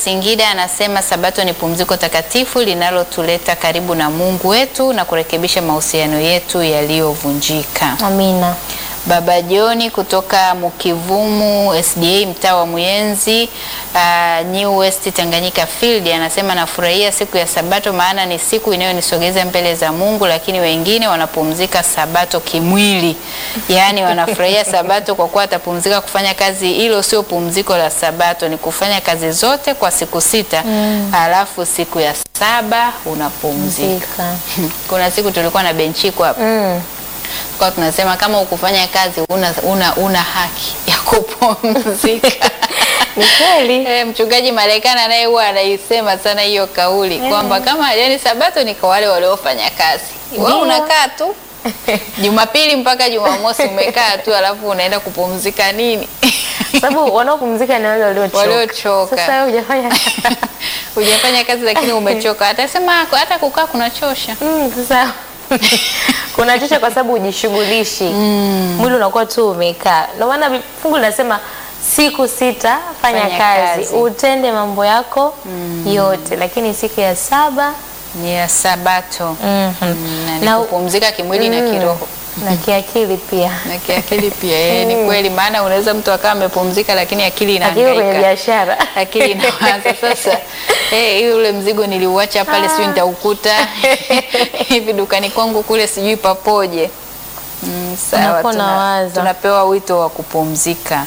Singida anasema Sabato ni pumziko takatifu linalotuleta karibu na Mungu wetu na kurekebisha mahusiano yetu yaliyovunjika. Amina. Baba Joni kutoka Mukivumu SDA mtaa wa Muyenzi uh, New West Tanganyika Field anasema nafurahia siku ya Sabato maana ni siku inayonisogeza mbele za Mungu, lakini wengine wanapumzika Sabato kimwili, yaani wanafurahia Sabato kwa kuwa atapumzika kufanya kazi. Hilo sio pumziko la Sabato, ni kufanya kazi zote kwa siku sita mm. alafu siku ya saba unapumzika. Zika. Kuna siku tulikuwa na benchiko hapa Mm. kwa tunasema kama ukufanya kazi una, una, una haki ya kupumzika. Ni kweli. Eh, mchungaji Marekani naye huwa anaisema sana hiyo kauli kwamba kama yani Sabato ni kwa wale waliofanya kazi, wewe Ndio. unakaa tu Jumapili mpaka Jumamosi umekaa tu, alafu unaenda kupumzika nini? Sababu wanaopumzika ni wale waliochoka. Waliochoka. Sasa wewe hujafanya Hujafanya kazi lakini umechoka, atasema hata kukaa kunachosha. Mm, sasa kunachosha kwa sababu hujishughulishi. Mwili unakuwa tu umekaa. Ndio maana fungu linasema siku sita fanya, Fanya kazi. kazi. utende mambo yako yote, lakini siku ya saba Ni ya Sabato Mhm. Mm, na ni Na- kupumzika kimwili na Mm. kiroho na kiakili pia. na kiakili pia. Eh, ni kweli, maana unaweza mtu akawa amepumzika lakini akili Akili kwenye inahangaika. biashara. akili inawaza sasa, eh, hiyo ule mzigo niliuacha pale, sijui nitaukuta hivi dukani kwangu kule, sijui papoje. Mm, sawa, Unakuwa tuna- unawaza. tunapewa wito wa kupumzika.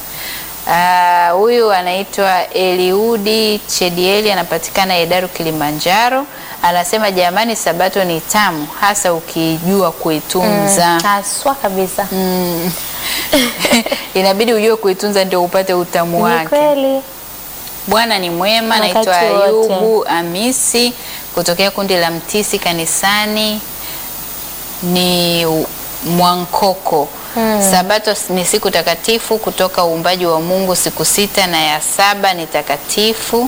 Ah, Huyu anaitwa Eliudi Chedieli, anapatikana Hedaru, Kilimanjaro. Anasema jamani, sabato ni tamu, hasa ukijua kuitunza. Haswa kabisa. Mm. Inabidi ujue kuitunza ndio upate utamu Ni wake. kweli. Bwana ni mwema. Wakati Naitwa wote. Ayubu Amisi kutokea kundi la Mtisi kanisani ni u- Mwankoko. Sabato s- ni siku takatifu kutoka uumbaji wa Mungu, siku sita na ya saba ni takatifu,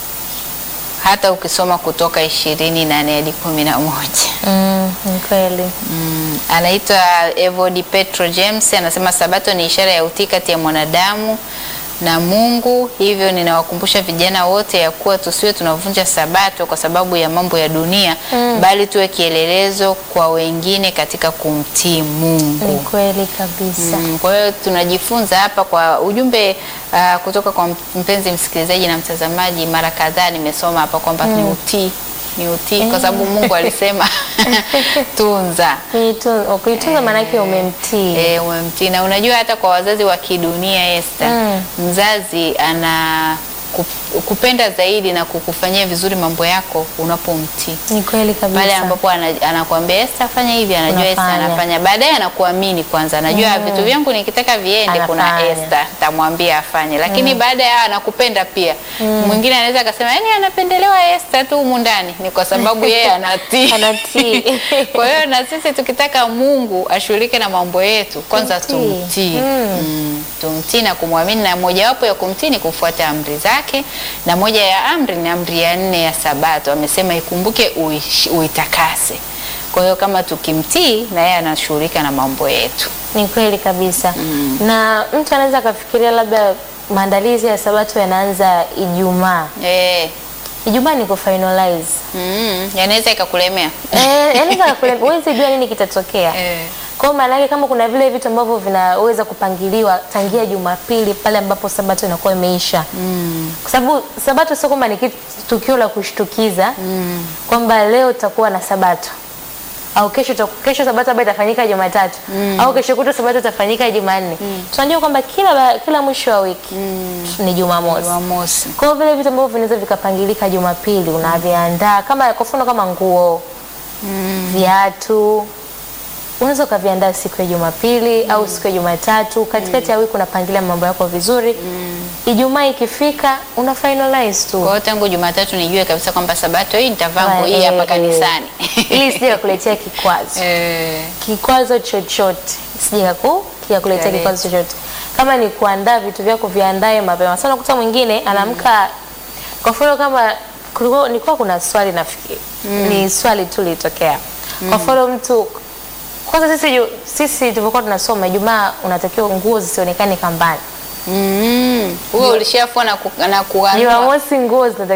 hata ukisoma Kutoka ishirini nane hadi kumi na moja. Mm, ni kweli. Mm, anaitwa Evody Petro James anasema sabato ni ishara ya utii kati ya mwanadamu na Mungu. Hivyo ninawakumbusha vijana wote ya kuwa tusiwe tunavunja sabato kwa sababu ya mambo ya dunia bali tuwe kielelezo kwa wengine katika kumtii Ni Mungu. kweli kabisa. Mm, kwa hiyo tunajifunza hapa kwa ujumbe uh, kutoka kwa mpenzi msikilizaji na mtazamaji. Mara kadhaa nimesoma hapa kwamba ni utii, ni utii kwa sababu Mungu alisema tunza Kuitunza, kuitunza maanake umemtii. E, umemtii na unajua hata kwa wazazi wa kidunia Esther, Mm. mzazi ana ku- kupenda zaidi na kukufanyia vizuri mambo yako unapomtii Ni kweli kabisa. pale ambapo ana- anakuambia Esther fanya hivi, anajua Esther Unafanya. anafanya, baadaye anakuamini kwanza, anajua vitu vyangu nikitaka viende, kuna Anafanya. Esther tamwambia afanye, lakini baada ya anakupenda pia. Mwingine anaweza akasema yani anapendelewa Esther tu humu ndani, ni kwa sababu yeye anatii Anatii. kwa hiyo na sisi tukitaka Mungu ashughulike na mambo yetu, kwanza Tumtii. tumtii, mm. tumtii na kumwamini, na mojawapo ya kumtii ni kufuata amri zake, na moja ya amri ni amri ya nne ya Sabato, amesema ikumbuke uish- uitakase. Kwa hiyo kama tukimtii, na yeye anashughulika na mambo yetu. Ni kweli kabisa. Na mtu anaweza akafikiria labda maandalizi ya Sabato yanaanza Ijumaa. Eh, Ijumaa ni kufinalize. mm, yanaweza ikakulemea Eh, yanaweza kule huwezi jua nini kitatokea. Eh. Kwa hiyo maana yake kama kuna vile vitu ambavyo vinaweza kupangiliwa tangia Jumapili pale ambapo Sabato inakuwa imeisha. Kwa sababu Sabato sio kwamba ni kitu tukio la kushtukiza kwamba leo tutakuwa na Sabato au kesho tutaku- kesho Sabato labda itafanyika Jumatatu au kesho kutwa Sabato itafanyika Jumanne. Tunajua kwamba kila ba- kila mwisho wa wiki ni Jumamosi. Jumamosi. Kwa hiyo vile vitu ambavyo vinaweza vikapangilika Jumapili unaviandaa kama kwa mfano kama nguo, viatu unaweza ukaviandaa siku ya Jumapili au siku ya Jumatatu. Katikati ya wiki unapangilia mambo yako vizuri. Ijumaa ikifika una finalize tu Kwa hiyo tangu Jumatatu nijue kabisa kwamba Sabato hii nitavaa nguo hii Eh, hapa eh, kanisani. ili isije kukuletea kikwazo Eh. kikwazo chochote sije ku kuletea Kale. kikwazo chochote. Kama ni kuandaa vitu vyako viandae mapema. Sasa unakuta mwingine anaamka kwa mfano kama kulikuwa nilikuwa kuna swali nafikiri ni swali tu lilitokea. Kwa mfano mtu kwanza sisi ju- sisi tulivyokuwa tunasoma Ijumaa unatakiwa nguo zisionekane kambani. Mm. Huo ulishafua na ku- na kuanua. Jumamosi nguo zinatakiwa